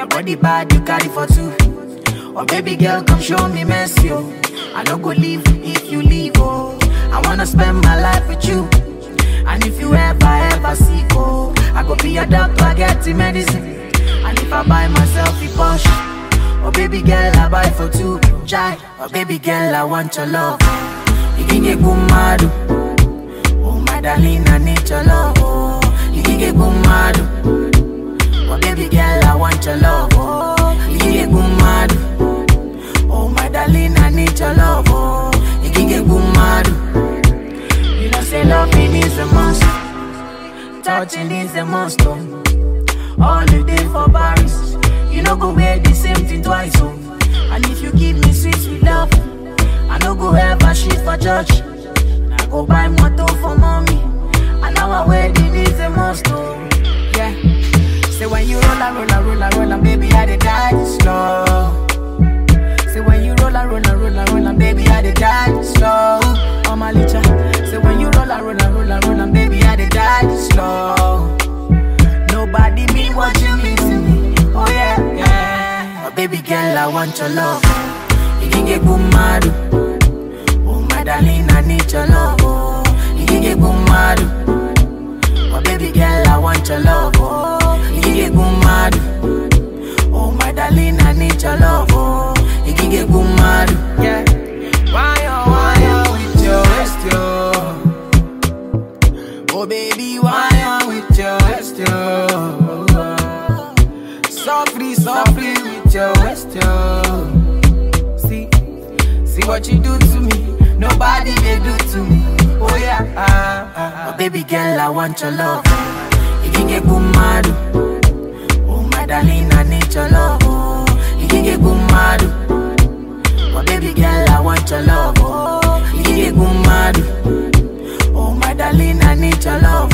Your body bad, you carry for two. Oh baby girl, come show me mercy, oh. I no go leave if you leave, oh. I wanna spend my life with you. And if you ever, ever sick, oh, I go be your doctor, get the medicine. And if I buy myself a Porsche, oh baby girl, I buy for two. Chai, oh baby girl, I want your love. You can get good mad, oh my darling, I need your love, oh. You can get good mad, oh baby girl, I want your love, oh. You can get good mad, oh my darling, I need your love, oh. You can get good mad. You know, say loving is a must. Touching is a must. Oh. All the day for Paris. You know, go wear the same thing twice. Oh. And if you give me sweet, sweet love, I no go ever shit for church. I go buy motor for mommy. And our wedding is a must. Oh. Yeah. Say when you roll and roll and roll and roll and baby, I dey die slow. Say when you roll and roll and roll and roll and baby, I dey die slow. Oh my licha. Say when you roll and roll and roll and roll and baby, I dey die slow. Nobody mean what you mean to me. Oh yeah, yeah. Oh baby girl, I want your love. You can get good mad. Oh my darling, I need your love. Oh, you can get good mad. Oh baby girl, I want your love. Oh, you can get good mad. Oh my darling, I need your love. Oh, you can get good mad. Yeah. Why oh why oh with your waist yo? Oh baby, why oh with your waist yo? Softly, softly with your waist yo. See, see what you do to me. Nobody they do to me. Oh yeah. Ah, ah, ah. Oh baby girl, I want your love. You can get good mad. Oh my darling, I need your love. Oh, you can get good mad. Oh baby girl, I want your love. Oh, you can get good mad. Oh my darling, I need your love.